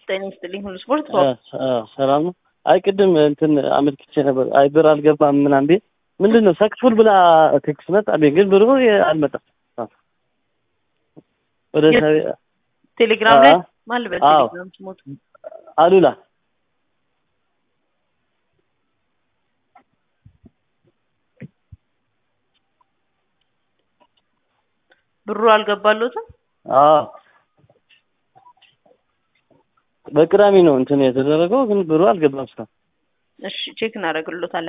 ጤና ይስጥልኝ ሁሉ ስፖርት ሰላም ነው። አይ ቅድም እንትን አመልክቼ ነበር። አይ ብር አልገባም ምናምን ቤት ምንድን ነው ሰክፉል ብላ ቴክስት መጣብኝ፣ ግን ብሩ አልመጣም። ወደ ቴሌግራም ላይ አዎ። ማን ልበል? አዎ። ቴሌግራም ስሞት አሉላ ብሩ አልገባሎትም። አዎ በቅዳሜ ነው እንትን የተደረገው፣ ግን ብሩ አልገባም እስካሁን። እሺ ቼክ እናደርግሎታለን።